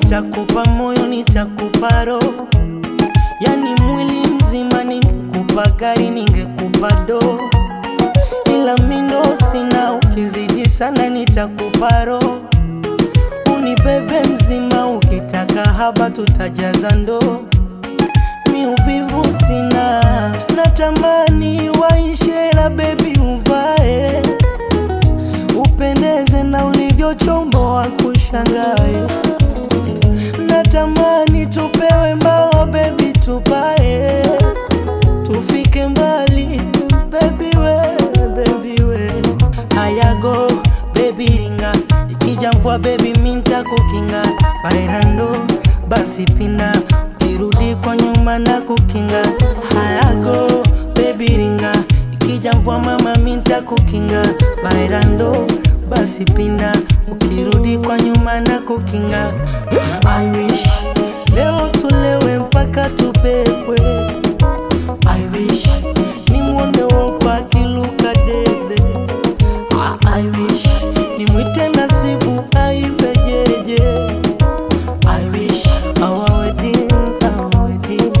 nitakupa moyo, nitakupa roho, yani mwili mzima. Ningekupa gari, ningekupa doo, ila mindo sina. Ukizidi sana, nitakupa roho, unibebe mzima. Ukitaka haba, tutajaza ndoo. Mi uvivu sina, natamani waishe, la bebi uvae upendeze na ulivyochomboa kushangae. Natamani tupewe mbao bebi, tupae tufike mbali bebi we, bebi we. Hayago bebi ringa, ikija mvua bebi minta kukinga bairando, basi pina ukirudi kwa nyuma na kukinga. Hayago bebi ringa, ikija mvua mama minta kukinga bairando, basi pina ukirudi kwa nyuma na kukinga. I wish leo tulewe mpaka tupepwe I wish nimwone wopa akiluka debe Ah, I wish nimwite Nasibu aibe jeje I wish our wedding, our wedding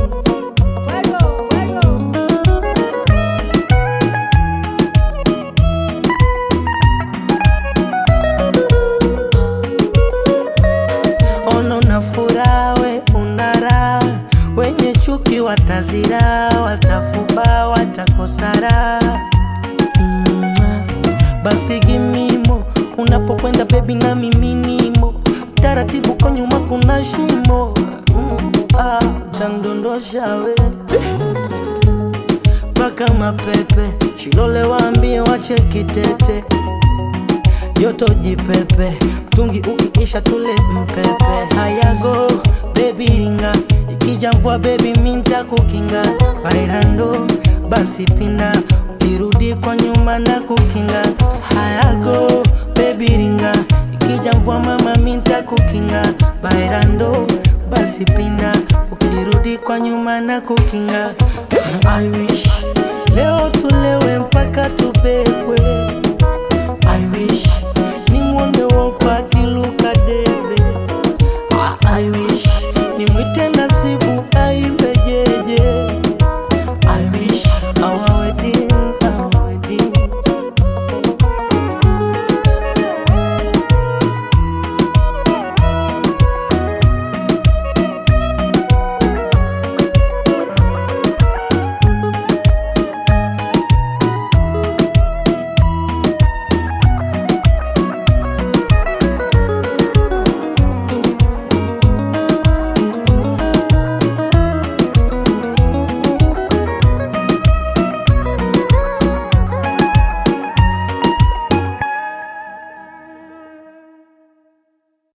ono na furaha, we unara wenye chuki watazira, watafuba, watakosara mm, basi gimimo unapokwenda bebi na miminimo taratibu kwa nyuma kuna shimo mm, ah, tandondosha we mpaka mapepe shilole waambie wache kitete joto jipepe mtungi ukiisha tule mpepe hayago bebi ringa ikija mvua bebi minta kukinga bairando basi pina ukirudi kwa nyuma na kukinga hayago bebi ringa ikija mvua mama minta kukinga bairando basi pina ukirudi kwa nyuma na kukinga I wish leo tulewe mpaka tubebwe I wish nimwone wopa akiluka debe Ah, I wish